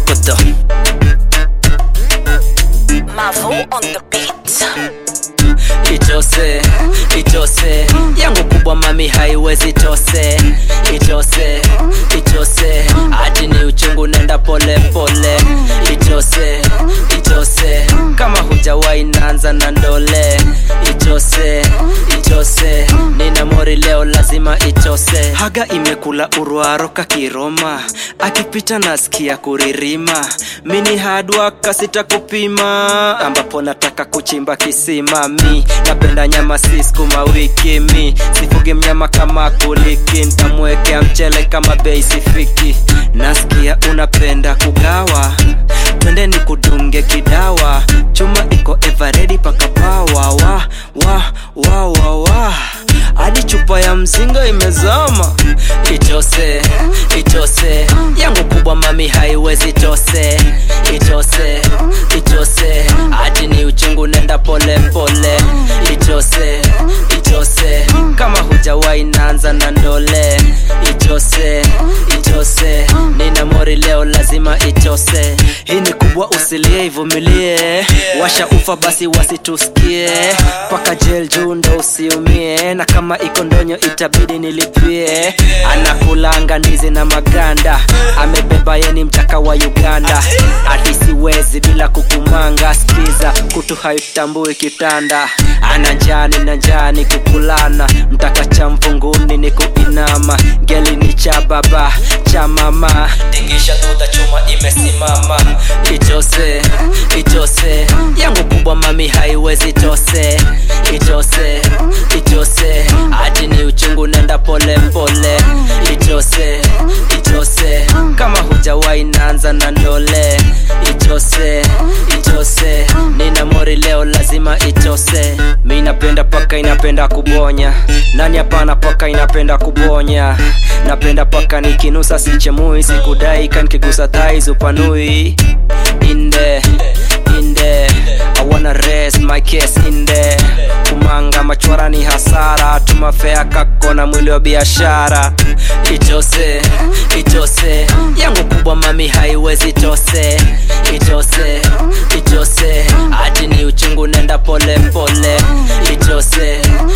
mokoto Mavo on the beat. itose itose yangu kubwa mami haiwezi tose itose itose hati ni uchungu nenda pole pole itose itose kama hujawahi naanza na ndole itose itose nina mori leo lazima itose haga imekula urwaroka kiroma akipita nasikia kuririma mini hadwaka sitakupima ambapo nataka kuchimba kisima mi napenda nyama siskuma wiki mi sifugi mnyama kama kuliki ntamwekea mchele kama bei sifiki nasikia unapenda kugawa twende ni kudunge kidawa chuma iko everedi paka pawa wa wa wa wa wa hadi chupa ya mzinga imezama itose itose yangu kubwa mami haiwezi tose itose itose hadi ni uchungu nenda pole pole itose itose kama hujawahi naanza na ndole itose itose nina mori leo lazima itose hii ni kubwa usilie ivumilie washa ufa basi wasitusikie paka jel juu ndo usiumie na kama iko ndonyo itabidi nilipie anakulanga ndizi na maganda amebeba yeni mtaka wa uganda hadi siwezi bila kukumanga skiza kutu haitambui kitanda ana njani na njani kukulana mtaka cha mvunguni ni kuinama ngeli ni cha baba cha mama tingisha duda chuma imesimama itose itose yangu kubwa mami haiwezi tose itose itose hadi ni uchungu nenda pole pole itose itose kama hujawahi naanza na ndole itose itose nina mori leo lazima itose mi napenda paka inapenda kubonya nani hapana paka inapenda kubonya napenda paka nikinusa sichemui sikudai kanikigusa thais upanui inde inde I wanna raise my case inde kumanga machwara ni hasara tumafea kako na mwili wa biashara itose itose yangu kubwa mami haiwezi tose itose itose hadi ni uchungu nenda pole pole itose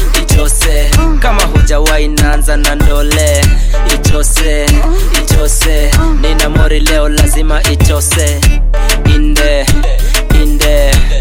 itose kama hujawahi naanza na ndole itose itose nina mori leo lazima itose inde inde